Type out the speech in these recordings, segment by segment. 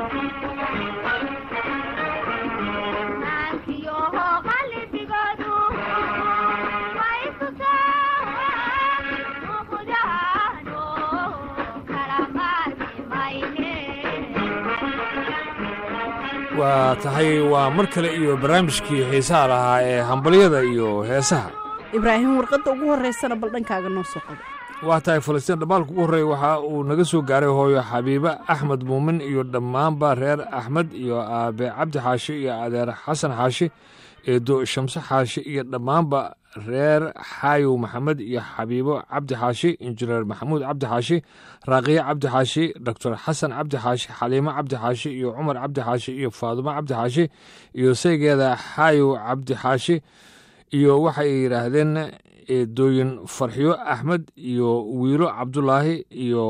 waa tahay waa mar kale iyo barnaamijkii xiisaha lahaa ee hambalyada iyo heesaha ibraahim warqadda ugu horraysana bal dhankaaga noo soo qodo waa tahay falastiin dhammaalka ugu horreeya waxa uu naga soo gaaray hooyo xabiibe axmed muumin iyo dhammaanba reer axmed iyo aabe cabdi xaashi iyo adeer xasan xaashi eedo shamse xaashi iyo dhammaanba reer xaayow maxamed iyo xabiibo cabdi xaashi injineer maxamuud cabdi xaashi raaqiye cabdi xaashi doctor xasan cabdi xaashi xaliimo cabdi xaashi iyo cumar cabdi xaashi iyo faadumo cabdi xaashi iyo saygeeda xaayow cabdi xaashi iyo waxay yidhaahdeen eedooyin farxiyo axmed iyo wiilo cabdulaahi iyo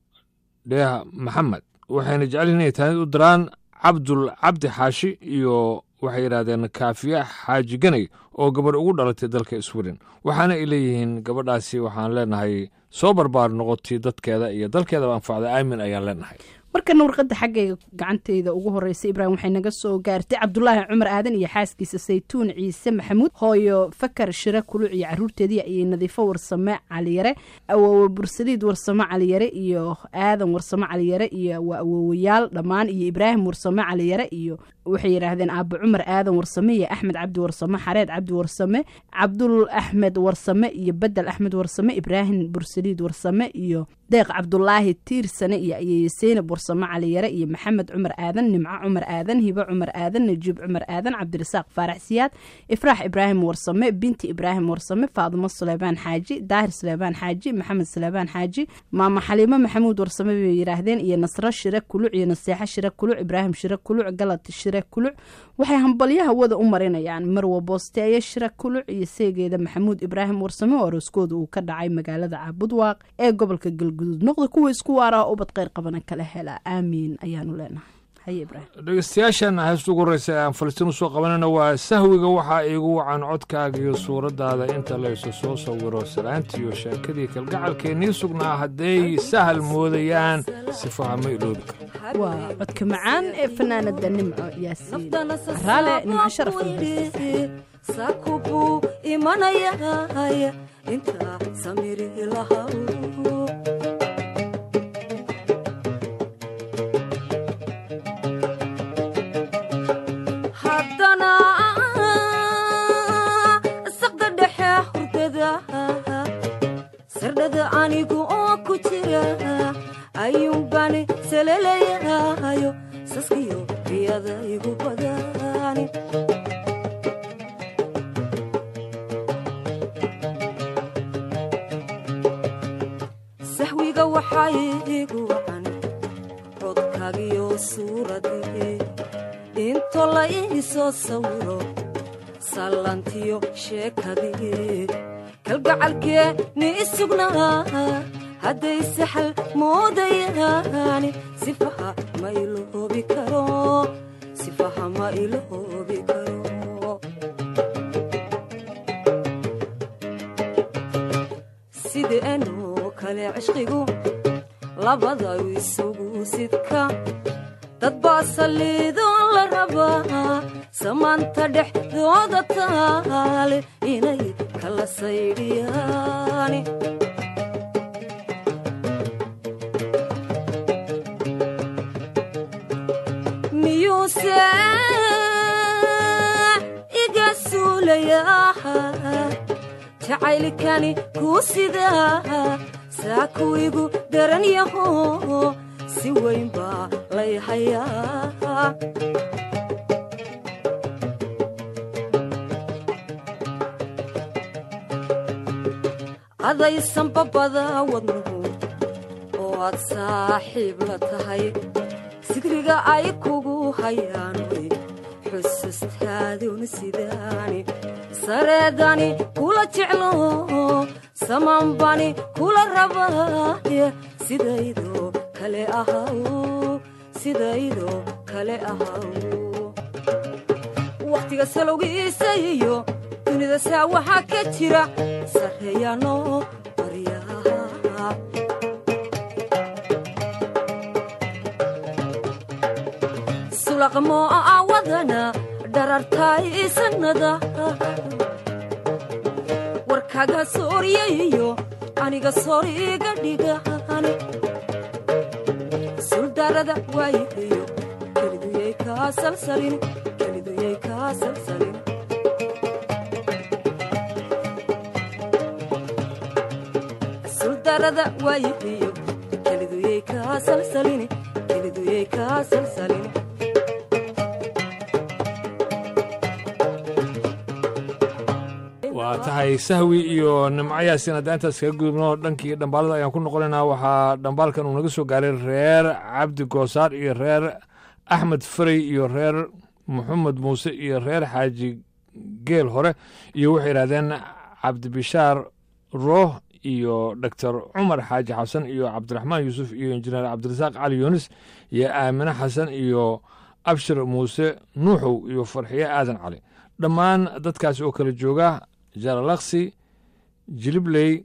dheeha maxamed waxayna jecelyihin inay taanid u diraan cabdul cabdi xaashi iyo waxay yidhahdeen kaafiya xaaji ganay oo gabadh ugu dhalatay dalka sweden waxaana ay leeyihiin gabadhaasi waxaan leenahay soo barbaar noqotay dadkeeda iyo dalkeedaba anfacda aamin ayaan leenahay markana warqadda xaggayga gacanteyda ugu horreysa ibraahim waxay naga soo gaartay cabdulaahi cumar aadan iyo xaaskiisa saytuun ciise maxamuud hooyo fakar shire kuluc iyo caruurteedii iyo nadiifo warsame caliyare awoowe bursaliid warsame caliyare iyo aadan warsame caliyare iyo waa awoowayaal dhammaan iyo ibraahim warsame caliyare iyo waxay yidhaahdeen aaba cumar aadan warsame iyo axmed cabdi warsame xareed cabdi warsame cabdul axmed warsame iyo bedel axmed warsame ibraahim bursaliid warsame iyo deeq cabdulaahi tiirsane iyo ayeye seynab warsame caliyare iyo maxamed cumar aadan nimco cumar aadan hibo cumar aadan najiib cumar aadan cabdirasaaq faarax siyaad ifraax ibraahim warsame binti ibraahim warsame faadumo suleybaan xaaji daahir suleybaan xaaji maxamed suleybaan xaaji maama xaliimo maxamuud warsame bay yidhaahdeen iyo nasro shire kuluc iyo naseexo shire kuluc ibraahim shire kuluc galad shire kuluc waxay hambalyaha wada u marinayaan marwa boosteeye shire kuluc iyo seegeeda maxamuud ibraahim warsame oo arooskooda uu ka dhacay magaalada caabudwaaq ee gobolka galguduud noqda kuwa isku waaraa ubad kheyr qabana kala hela aamiin ayaanu leenahay haye ibraahim dhegeystayaashan heesta ugu horreysa ee aan falastiin usoo qabanayna waa sahwiga waxaa iigu wacan codkaaga iyo suuraddaada inta laysu soo sawiro salaantiiyo sheekadii kalgacalkeennii sugnaa hadday sahal moodayaan sifaha ma iloobi karo waa codka macaan ee fanaanada nimco yaasiin raale nimco sharaf sakubuu imanayay inta samiri lahaw haddana saqda dhexe hurdada sardhada anigu oo ku jira ayuunbani salelayayo saskiyo riyada igu badani sahwiga waxaa iigu wacan codkaagiyo suuradii into la ii soo sawiro sallantiyo sheekadii kalgacalkee ni sugnaa hadday saxal moodayaani sifaha ma iloobi karo sifaha ma iloobi karo sideenoo kale cishqigu labada isugu sidka dad baa saliidoo la rabaa samaanta dhexdooda taale inay kala saydhiyaani miyuuse iga suulayaa jacaylkani kuu sidaa saa kuwigu daran yaho si weyn baa lay hayaa adaysan babada wadnuhu oo aad saaxiib la tahay sidriga ay kugu hayaan way xusustaaduna sidaani sareedani kula jeclo samaanbani kula rabaaye sidaydoo kale ahaw sidaydoo kale ahaw wakhtiga salowgiisa iyo dunida saa waxaa ka jira sarreeyaanoo baryaa dulaqmo awadana dharartaay sanada warkaga sooryayo aniga soriga dhigan suldarada waayihiyo keliduyay kaa salsalin keliduyay kaa salsalin suldarada waayihiyo keliduyay kaa salsalin keliduyay kaa salsalin waa tahay sahwi iyo nimcayaasina hadda intaas kaga gudubno dhankii dhambaalada ayaan ku noqonaynaa waxaa dhambaalkan uu naga soo gaaray reer cabdi goosaar iyo reer axmed farey iyo reer maxamed muuse iyo reer xaaji geel hore iyo waxay yidhahdeen cabdibishaar rooh iyo doctor cumar xaaji xasan iyo cabdiraxmaan yuusuf iyo injineer cabdirasaaq cali yuunis iyo aamine xasan iyo abshir muuse nuuxow iyo farxiye aadan cali dhammaan dadkaasi oo kala jooga jaralaksi jilibley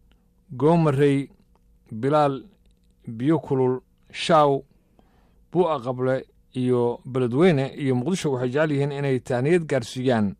goomarey bilaal biyo kulul shaaw buu'a qable iyo beledweyne iyo muqdisho waxay jecel yihiin inay tahniyad gaarsiiyaan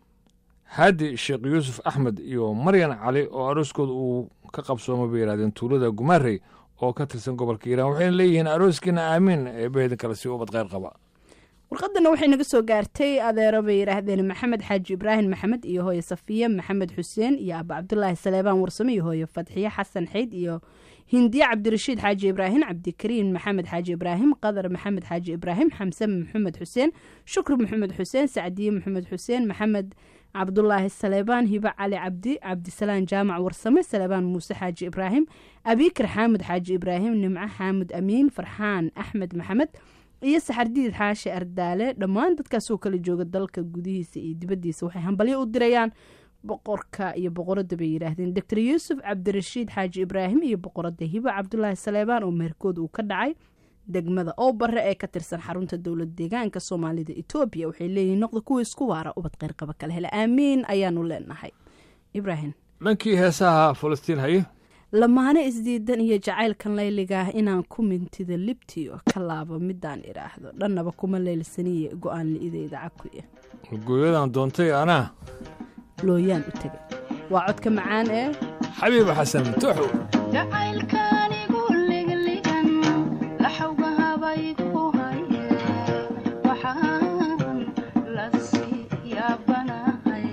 haadi sheekh yuusuf axmed iyo maryan cali oo arooskooda uu ka qabsooma bay yidhahdeen tuulada gumaarey oo ka tirsan gobolka iiraan waxayna leeyihiin arooskiina aamiin eebaheedin kale si ubad kheyr qaba warqadana waxay naga soo gaartay adeero bay yidhaahdeen maxamed xaaji ibraahim maxamed iyo hooye safiye maxamed xuseen iyo aaba cabdulaahi saleebaan warsame iyo hooye fadxiye xasan xeyd iyo hindiye cabdirashiid xaaji ibraahim cabdikariin maxamed xaaji ibraahim qadar maxamed xaaji ibraahim xamse maxamed xuseen shukri maxamed xuseen sacdiye maxamed xuseen maxamed cabdulaahi saleebaan hibe cali cabdi cabdisalaan jaamac warsame saleebaan muuse xaaji ibraahim abikar xaamud xaaji ibraahim nimco xaamud amiin farxaan axmed maxamed iyo saxardiid xaashi ardaale dhammaan dadkaasoo kala jooga dalka gudihiisa iyo dibaddiisa waxay hambalyo u dirayaan boqorka iyo boqoradda bay yidhaahdeen doctor yuusuf cabdirashiid xaaji ibraahim iyo boqoradda hibo cabdulaahi saleebaan oo meherkood uu ka dhacay degmada oo bare ee ka tirsan xarunta dowlad deegaanka soomaalida etoobiya waxay leeyihiin noqda kuwa isku waara ubad qeyrqaba kala hele aamiin ayaanu leenahay ibraahim dhankii heesaha falastiin haye lamaane isdiidan iyo jacaylkan layliga ah inaan ku mintida libtiyo ka laabo midaan idhaahdo dhannaba kuma leylsaniye go-aan li'ideyda cakuya gooyadan doontay anaa looyaan u tegay waa codka macaan ee xabiib xasan tuxu jacaylkaanigu ligligan laxawga habaygu haye waxaan la sii yaabanahay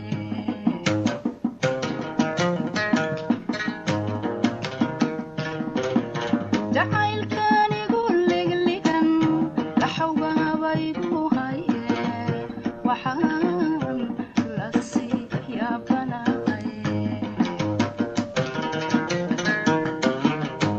jacaylkaanigu ligligan laxawga habaygu haye waxaan la sii yaabanahay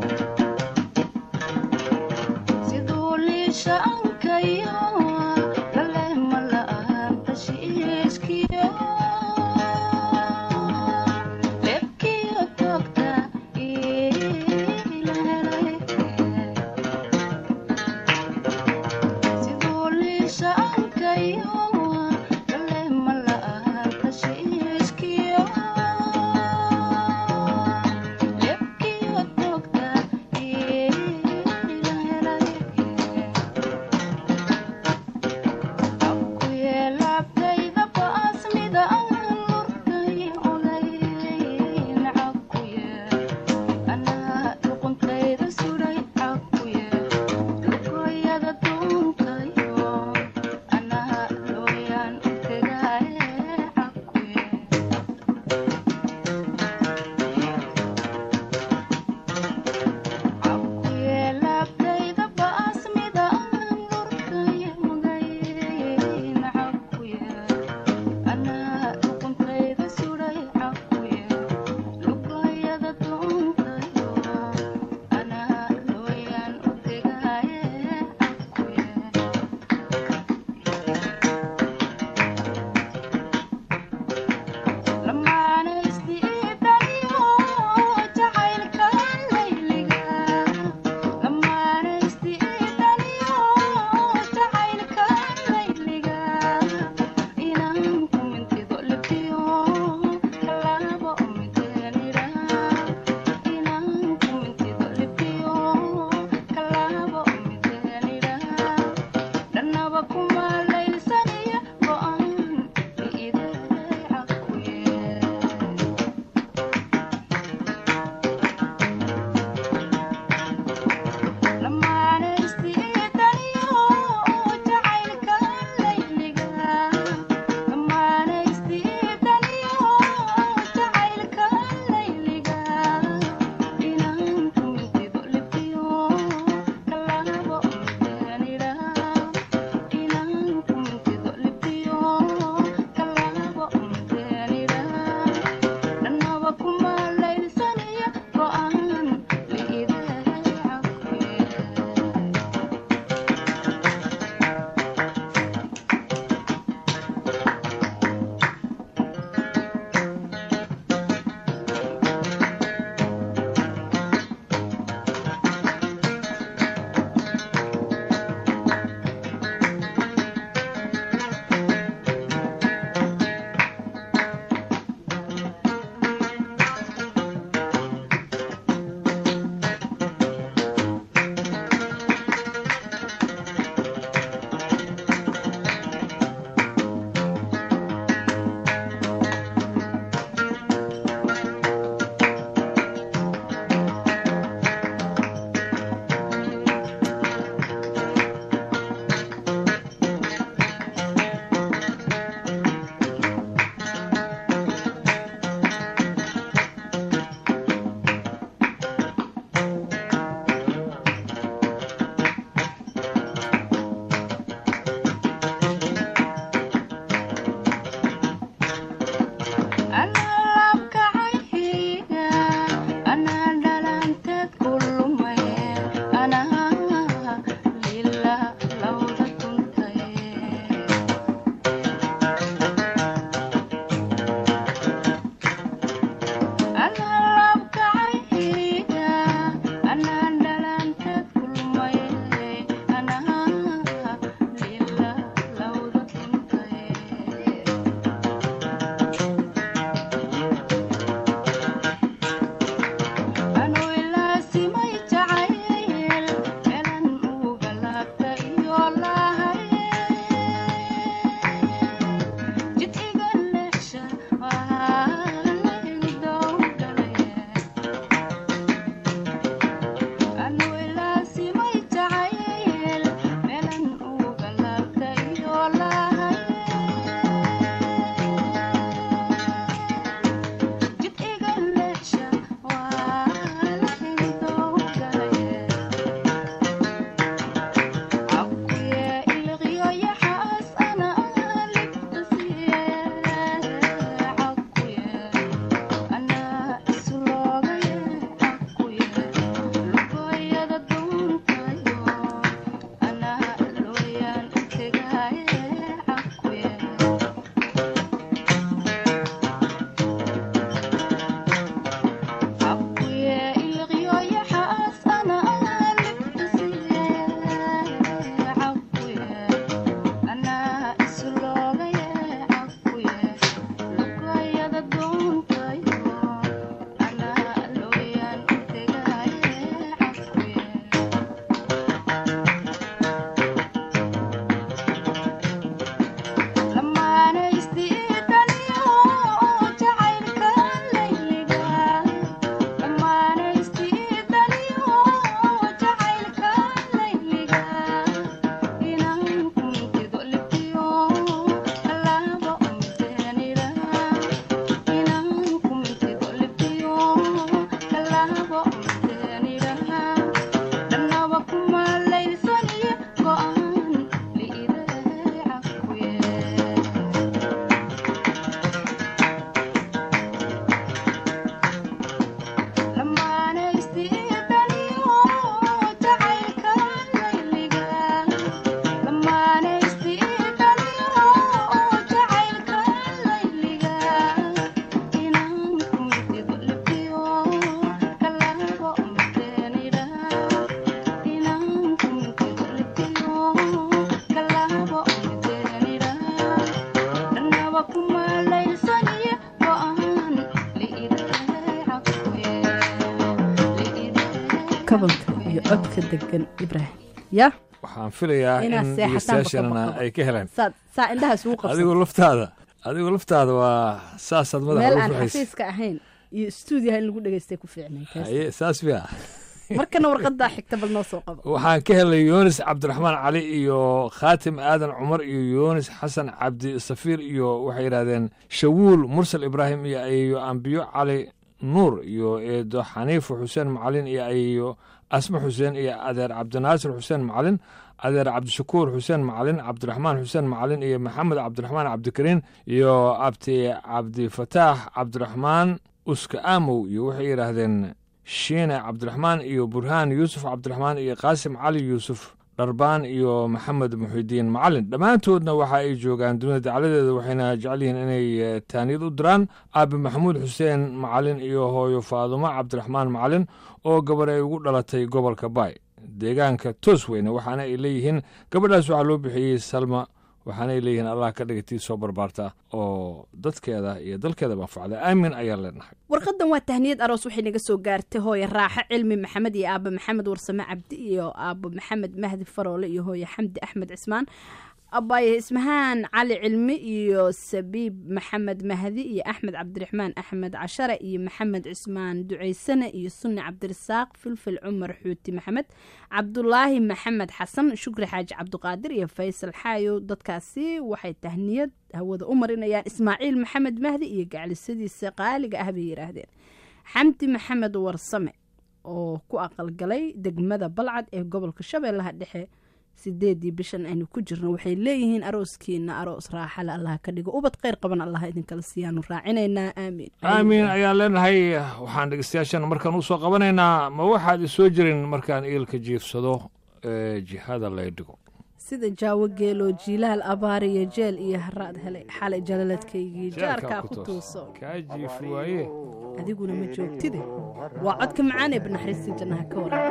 codka degan ibraahim ya waxaan filayaa in Inaad seexataan dhegeystayaashana baqabaqaba. ay ka heleen saa saa indhaha isugu qabsan adigoo laftaada adigoo laftaada waa saasaad meel madaxa aan ugu ruxaysa xafiiska ahayn iyo stuudiyaha in lagu dhegeystay ku fiicnay taas haye saas miya markana warqadaa xigta bal noo soo qabo waxaan ka helay yunis cabdiraxmaan cali iyo khaatim aadan cumar iyo yunis xasan cabdi safiir iyo waxay yidhahdeen shawuul mursal ibraahim iyo ayeeyo ambiyo cali nuur iyo eedo xaniifo xuseen macalin iyo ayeeyo asma xuseen iyo adeer cabdinaasir xuseen macalin adeer cabdishakuur xuseen macalin cabdiraxmaan xuseen macalin iyo maxamed cabdiraxmaan cabdikariin iyo abti cabdifataax cabdiraxmaan uska aamow iyo waxay yidhaahdeen shiine cabdiraxmaan iyo burhaan yuusuf cabdiraxmaan iyo qaasim cali yuusuf dharbaan iyo maxamed muxidiin macalin dhammaantoodna waxa ay joogaan dunida dacladeeda waxayna jecel yihiin inay eh, taaniyad u diraan aabi maxamuud xuseen macalin iyo hooyo faadumo cabdiraxmaan macalin oo gabar ay ugu dhalatay gobolka baay deegaanka toosweyne waxaana ay leeyihiin gabadhaas waxaa loo bixiyey salma waxaana ay leeyihiin allah ka dhigatii soo barbaarta oo dadkeeda iyo dalkeeda manfacda aamin ayaan leenahay warqadan waa tahniyad aroos waxay naga soo gaartay hooye raaxo cilmi maxamed iyo aaba maxamed warsame cabdi iyo aabo maxamed mahdi faroole iyo hooye xamdi axmed cismaan abaaye ismahaan cali cilmi iyo sabiib maxamed mahdi iyo axmed cabdiraxmaan axmed cashare iyo maxamed cismaan ducaysane iyo sunni cabdirasaaq filfil cumar xuuti maxamed cabdulaahi maxamed xasan shukri xaaji cabdiqaadir iyo faysal xaayo dadkaasi waxay tahniyad hawada u marinayaan ismaaciil maxamed mahdi iyo gaclisadiisa qaaliga ah bay yidhaahdeen xamdi maxamed warsame oo ku aqalgalay degmada balcad ee gobolka shabeellaha dhexe sideedii bishan aynu ku jirno waxay leeyihiin arooskiina aroos raaxale allah ka dhigo ubad kheyr qaban allah idinkala siiyaanu raacinaynaa aamiin aamiin ayaan leenahay waxaan dhegeystayaashan markaan usoo qabanaynaa ma waxaad isoo jirin markaan iilka jiifsado ee jihada lay dhigo sida jaawo geelo jiilaal abaar iyo jeel iyo haraad helay xalay jalaladkaygii jaarkaa ku tuuso kaa jiifi waaye adiguna ma joogtide waa codka macaan ee banaxariistii jannaha ka waran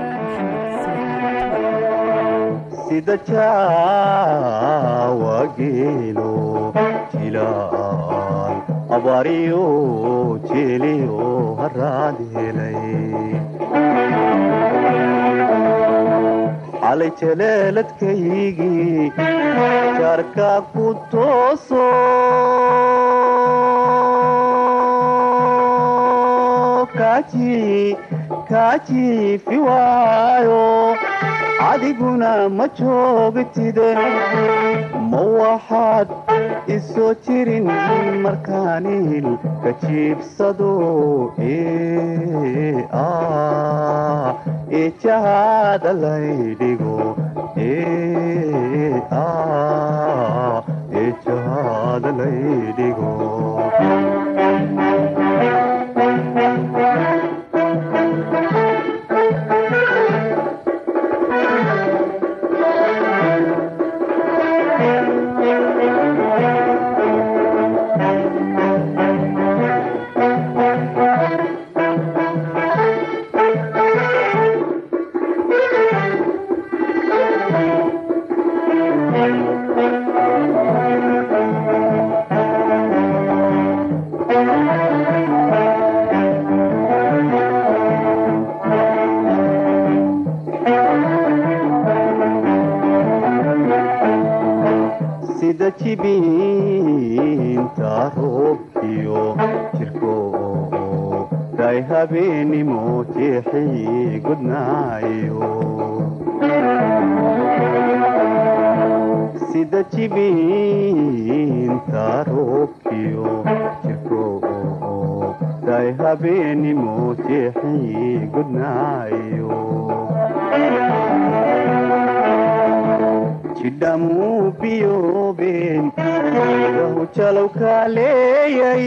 sida jaawa geelo jilaal abaariyo jeeliyo haraad helay xalay jaleeladkaygii jaarka ku tooso kaaji kaajiifi waayo adiguna ma joogtide ma waxaad isoo jirin markaanil ka jiibsado ee ah ee jahaada laydhigo ee ah ee jahaada laydhigo sida jibiinta roobkiyo jirko day habeenimo jeexii gudnaayo sida jibiinta roobkiyo jirko day habeenimo jeexii gudnaayo jidhamuu biyoobeen wahu jalow kaa leeyay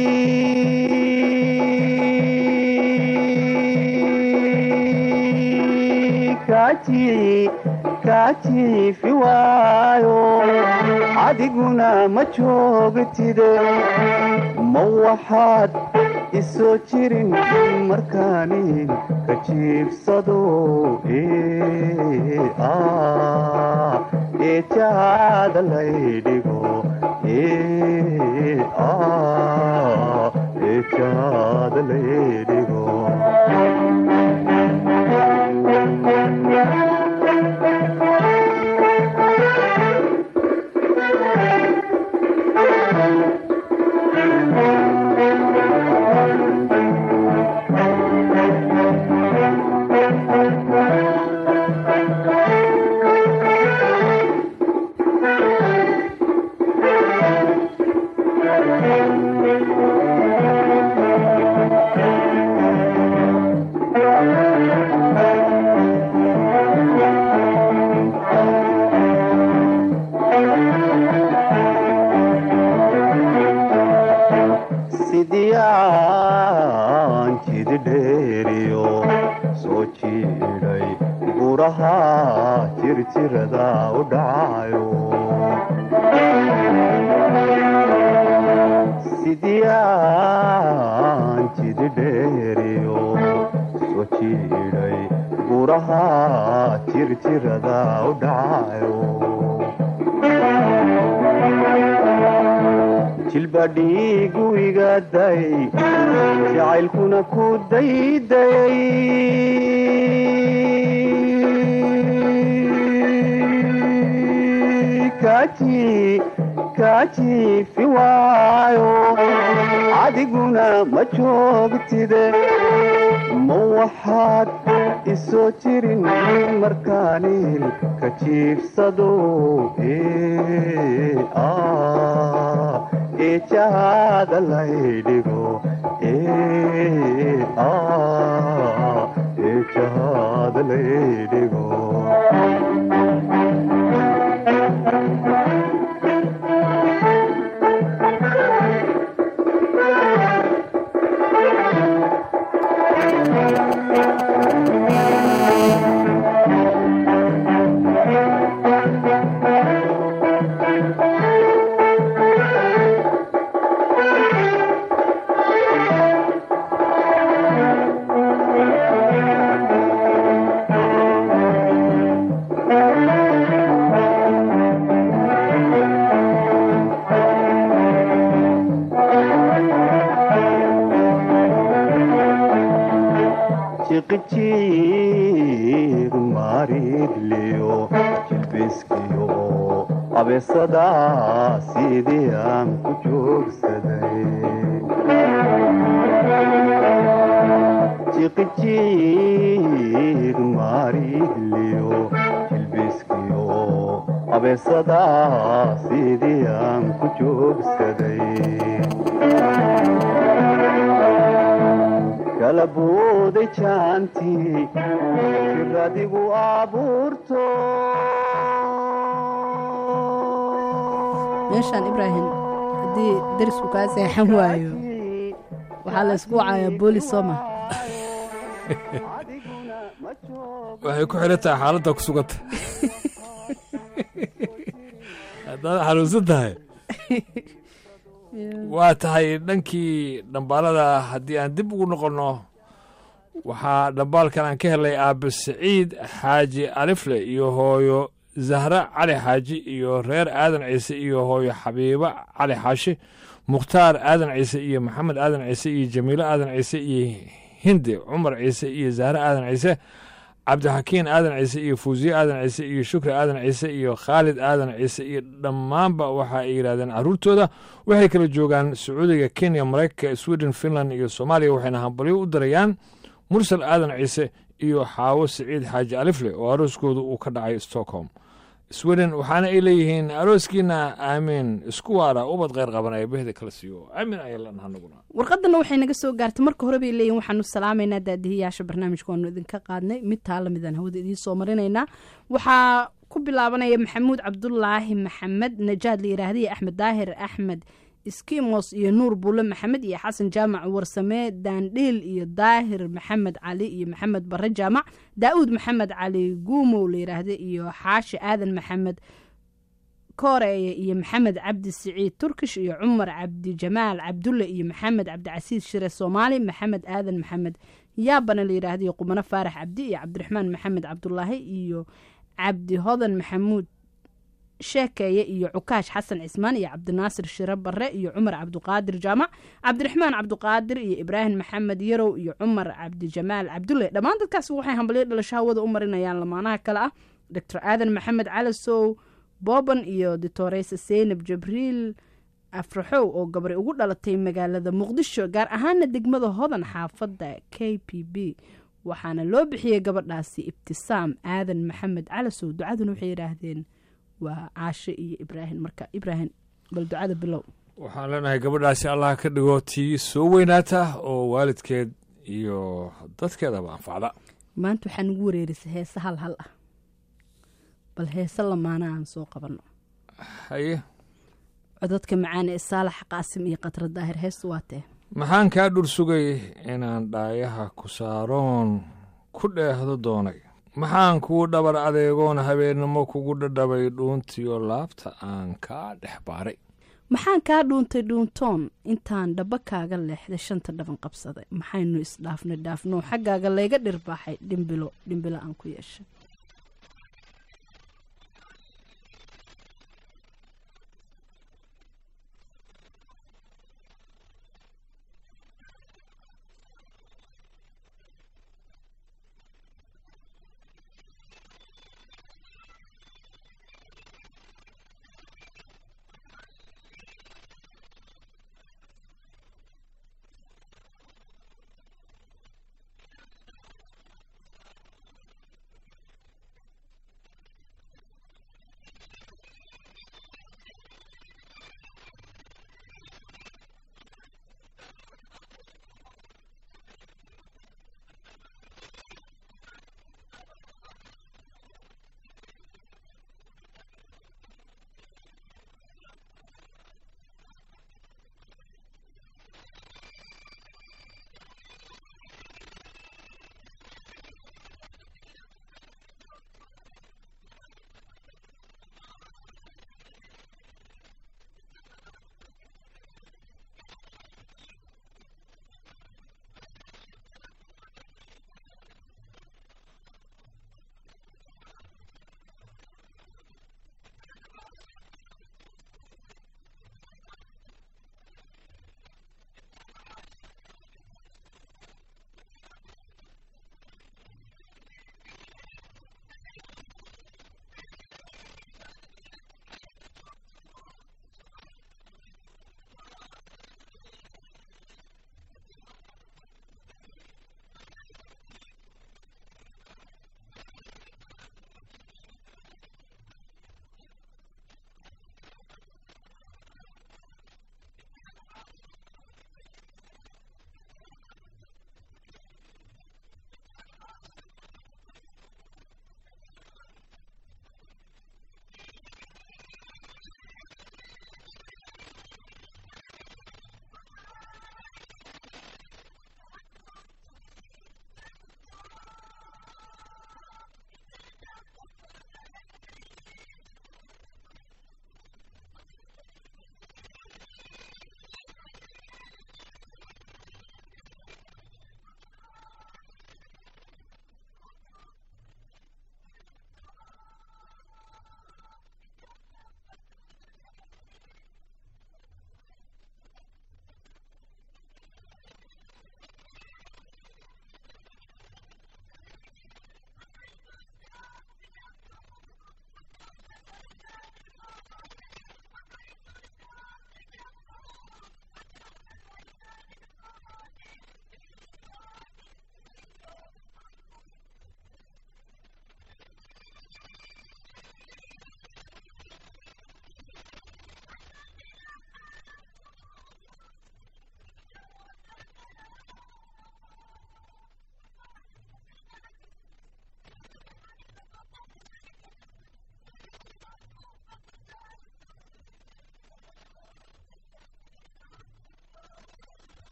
kaaji kaajiifi waayo adiguna ma joogtide ma waxaad isoo jirin markaani ka jiibsado ee ah ee jahaada laydhigo ee ah ee jahaada laydhigo jidheeriyo soo jiidhay buraha jirjirada u dhacayo sidiyaan jididheeriyo soo jiidhay buraha jirjirada u dhacayo jilba dhiigu igaday jacaylkuna ku daydayay kaaji kaajiifi waayo adiguna ma joogtide ma waxaad isoo jirin markaanil ka jiifsado ee ah eejahaada laydhigo ee ah eejahaada laydhigo jiqijiir maridliyo jilbiskiyo abeesada sidii aan ku joogsaday jiqijiir maridliyo jilbiskiyo abeesada sidii aan ku joogsaday kala booday jaantii jir adigu abuurto meeshaan ibraahim haddii darisku kaa seexan waayo waxaa la ysku wacayaa boolis sooma waxay ku xiran tahay xaaladda ku suganta haddaad xanuunsan tahay waa tahay dhankii dhambaalada haddii aan dib ugu noqonno waxaa dhambaalkan aan ka helay aabe siciid xaaji alifle iyo hooyo zahra cali xaaji iyo reer aadan ciise iyo hooyo xabiibo cali xaashi mukhtaar aadan ciise iyo maxamed aadan ciise iyo jamiilo aadan ciise iyo hindi cumar ciise iyo zahre aadan ciise cabdixakiin aadan ciise iyo fuusiye aadan ciise iyo shukri aadan ciise iyo khaalid aadan ciise iyo dhammaanba waxa ay yidhahdeen carruurtooda waxay kala joogaan sacuudiga kenya maraykanka sweden finland iyo soomaaliya waxayna hambalyo u dirayaan mursal aadan ciise iyo xaawo siciid xaaji alifle oo arooskooda uu ka dhacay stockholm sweden waxaana ay leeyihiin arooskiina aamiin isku waara ubad kheyr qaban ee behda kala siiyo aamin ayaa lanaha naguna warqadana waxay naga soo gaartay marka hore bay leeyihin waxaanu salaamaynaa daadihiyaasha barnaamijka waanu idinka qaadnay mid taa lamidaan hawada idiin soo marinaynaa waxaa ku bilaabanaya maxamuud cabdulaahi maxamed najaad la yiraahday axmed daahir axmed skimos iyo nuur buule maxamed iyo xasan jaamac warsame daandhiil iyo daahir maxamed cali iyo maxamed bare jaamac daa'uud maxamed cali guumow la yiraahda iyo xaashi aadan maxamed kooreeye iyo maxamed cabdi siciid turkish iyo cumar cabdi jamaal cabdulle iyo maxamed cabdicasiis shire soomaali maxamed aadan maxamed yaabana la yidhaahda iyo qumano faarax cabdi iyo cabdiraxmaan maxamed cabdulaahi iyo cabdi hodan maxamuud sheekeeye iyo cukaash xasan cismaan iyo cabdinaasir shire bare iyo cumar cabduqaadir jaamac cabdiraxmaan cabduqaadir iyo ibraahim maxamed yarow iyo cumar cabdijamaal cabdulle dhammaan dadkaas waxay hambalyo dhalasho hawada u marinayaan lamaanaha kale ah doctor aadan maxamed calasow booban iyo ditoreyse seynab jabriil afraxow oo gabari ugu dhalatay magaalada muqdisho gaar ahaana degmada hodan xaafadda k p b waxaana loo bixiyey gabadhaasi ibtisaam aadan maxamed calasow ducaduna waxay yidhaahdeen waa caashe iyo ibraahim marka ibraahim bal ducada bilow waxaan leenahay gabadhaasi allah ka dhigo tii soo weynaata oo waalidkeed iyo dadkeedaba anfacda maanta waxaa nagu wareerisay heese hal hal ah bal heese lamaana aan soo qabanno haye codadka macaan ee saalax qaasim iyo khatra daahir heestu waa tee maxaan kaa dhur sugay inaan dhaayaha ku saaroon ku dheehdo doonay maxaan kuu dhabar adeegoon habeennimo kugu dhadhabay dhuuntiyo laabta aan kaa dhex baaray maxaan kaa dhuuntay dhuuntoon intaan dhaba kaaga leexday shanta dhaban qabsaday maxaynu isdhaafnay dhaafnoo xaggaaga layga dhirbaaxay dhimbilo dhimbilo aan ku yeeshay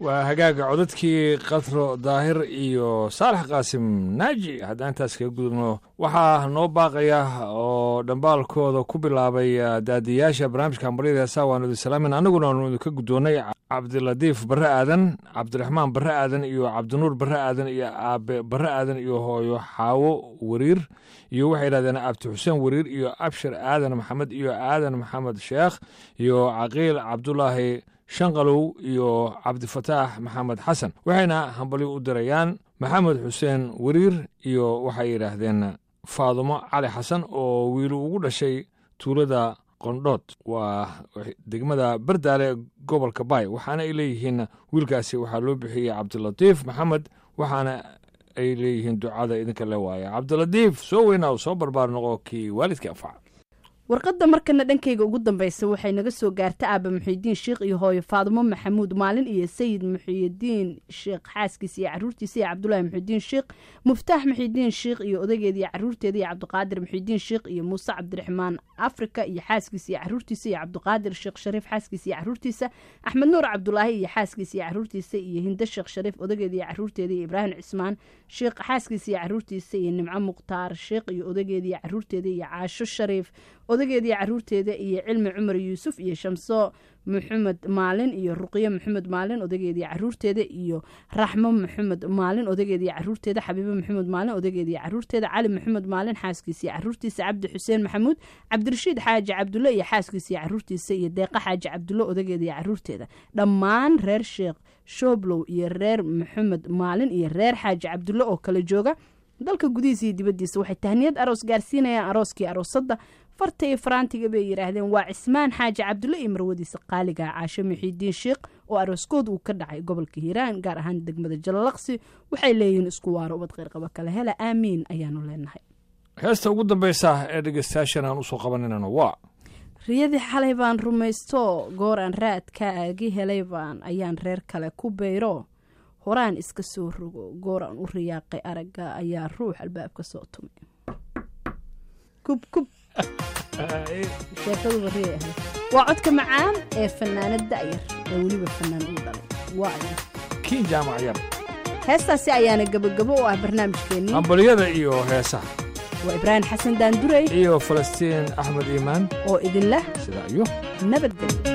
waa hagaaga codadkii katro daahir iyo saalax qaasim naaji haddaan intaas kaga gudubno waxaa noo baaqaya oo dhambaalkooda ku bilaabay daadiyaasha barnaamijka hambaryada heesaa waanu idin salaamin annaguna waanu idinka guddoonnay cabdilatiif barre aadan cabdiraxmaan barre aadan iyo cabdinuur barre aadan iyo aabe barre aadan iyo hooyo xaawo wariir iyo waxay yidhahdeen abdi xuseen wariir iyo abshir aadan maxamed iyo aadan maxamed sheekh iyo caqiil cabdulaahi shanqalow iyo cabdifataax maxamed xasan waxayna hambalyo u dirayaan maxamed xuseen wariir iyo waxay yidhaahdeen faadumo cali xasan oo wiilu ugu dhashay tuulada qondhood waa degmada bardaale gobolka baay waxaana ay leeyihiin wiilkaasi waxaa loo bixiyey cabdilatiif maxamed waxaana ay leeyihiin ducada idinka le waaya cabdilatiif soo weynaa soo barbaar noqo kii waalidkii anfaca warqadda markana dhankayga ugu dambaysa waxay naga soo gaarta aaba muxiidiin sheikh iyo hooyo faadumo maxamuud maalin iyo sayid muxiidiin sheekh xaaskiisa iyo caruurtiisa iyo cabdulaahi muxiidiin sheikh muftaax muxiidiin sheikh iyo odageeda iyo caruurteeda iyo cabdiqaadir muxiidiin sheikh iyo muuse cabdiraxmaan afrika iyo xaaskiisa iyo caruurtiisa iyo cabdiqaadir sheekh shariif xaaskiisa iyo caruurtiisa axmed nuur cabdulaahi iyo xaaskiisa iyo caruurtiisa iyo hindo sheekh shariif odageeda iyo caruurteeda iyo ibraahim cismaan sheekh xaaskiisa iyo caruurtiisa iyo nimco mukhtaar sheekh iyo odageeda iyo caruurteeda iyo caasho shariif odageeda iyo caruurteeda iyo cilmi cumar yuusuf iyo shamso maxamed maalin iyo ruqyo maxamed maalin odageeda iyo caruurteeda iyo raxmo maxamed maalin odageeda iyo caruurteeda xabiibo maxamed maalin odageeda iyo caruurteeda cali maxamed maalin xaaskiisa iyo caruurtiisa cabdi xuseen maxamuud cabdirashiid xaaji cabdulle iyo xaaskiisa iyo caruurtiisa iyo deeqa xaaji cabdulle odageeda iyo caruurteeda dhammaan reer sheekh shooblow iyo reer maxamed maalin iyo reer xaaji cabdulle oo kala jooga dalka gudihiisa iyo dibaddiisa waxay tahniyad aroos gaarsiinayaan arooskii aroosadda farta iyo faraantiga bay yidhaahdeen waa cismaan xaaji cabdulle iyo marwadiisa qaaliga caasho muxiidiin sheikh oo arooskood uu ka dhacay gobolka hiiraan gaar ahaan degmada jalalaqsi waxay leeyihiin isku waaro ubad qayrqaba kale hela aamiin ayaanu leenahay heesta ugu dambaysa ee dhegeystayaashan aan usoo qabaninana waa riyadii xalay baan rumaysto goor aan raadka aagi helay baan ayaan reer kale ku bayro horaan iska soo rogo goor aan u riyaaqay aragga ayaa ruux albaabka soo tumay kub kub sheekadu bariyay ahayd waa codka macaan ee fanaanad da'yar ee weliba fanaan uu dhalay waa aya kiin jaamac yar heestaasi ayaana gabogabo u ah barnaamijkeennii hambalyada iyo heesaha waa ibraahim xasan daandurey iyo falastiin axmed iimaan oo idin leh sidaa iyo nabadgelyo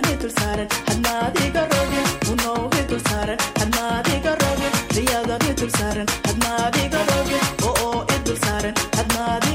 idul saaran hadmaad iga roge unow idul saaran hadmaad iga roge riyadan idul saaran hadmaad iga roge oo idul saaran hadmaad